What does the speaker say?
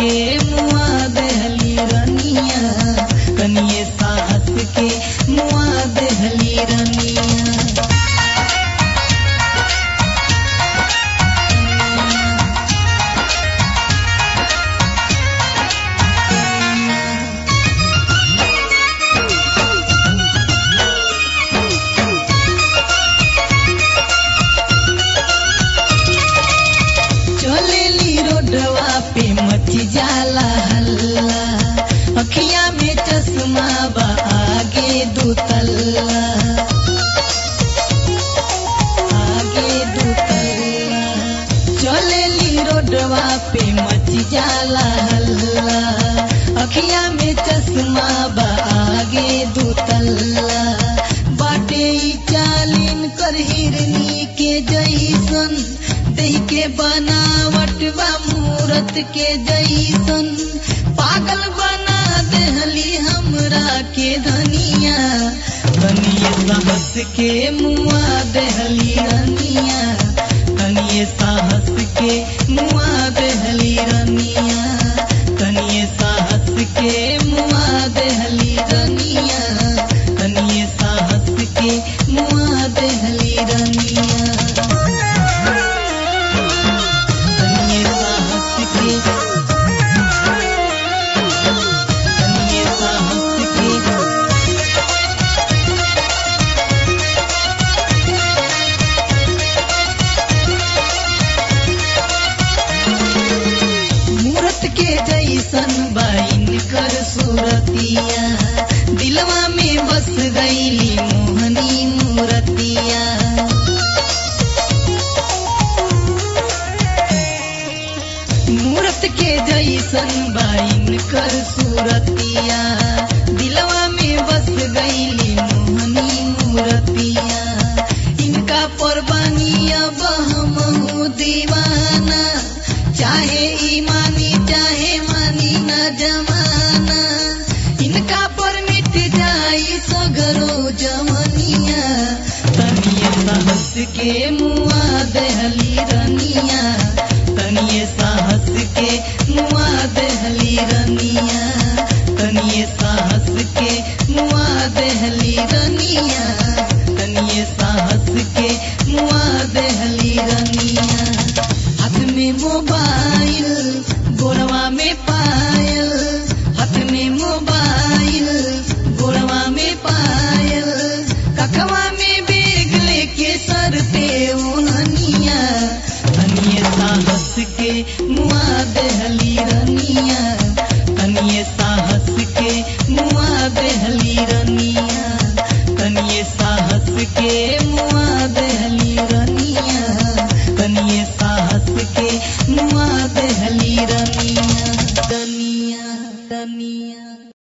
के मुआ देहली रनिया तनिए साहस के मुआ देहली रनिया चलेली रोडवा पे मची जाला हल्ला अखिया में चश्मा बा आगे दू तल्ला आगे दू तल्ला चलेली रोडवा पे मची जाला हल्ला अखिया में चश्मा बा आगे दू तल्ला बाटे ई चालीन कर हिरनी के जैसन देह के बनावट बा मूरत के जैसन पागल बना देहली हमरा के धनिया तनिए साहस के मुआ देहली रनिया तनिए साहस के मुआ देहली रनिया तनिए साहस के मुआ देहली रनिया तनिए साहस के मुआ देहली रनिया तनिए साहस के तनिए साहस के मूरत के जैसन बाइन कर सूरतिया दिलवा में बस गईली मोहनी मूरतिया मूरत के जैसन बाइन कर सूरतिया दिलवा में बस गईली मोहनी मूरतिया इनका परबानी अब हम दीवाना चाहे ईमानी चाहे मानी न जमाना इनका पर मिट जाई सगरो जमनिया तनिए साहस के मुआ देहली रनिया तनिए साहस के मुआ देहली रनिया तनिए साहस के मुआ देहली रनिया तनिए साहस के मुआ देहली रनिया हाथ में मोबाइल गोरवा में पायल हाथ में मोबाइल गोरवा में पायल कखवा में बेग लेके सर पे ओढ़निया तनिए साहस के मुआ देहली रनिया तनिए साहस के मुआ देहली रनिया तनिए साहस के मुआ देहली रनिया तनिए साहस के मुआ देहली रनिया दनिया दनिया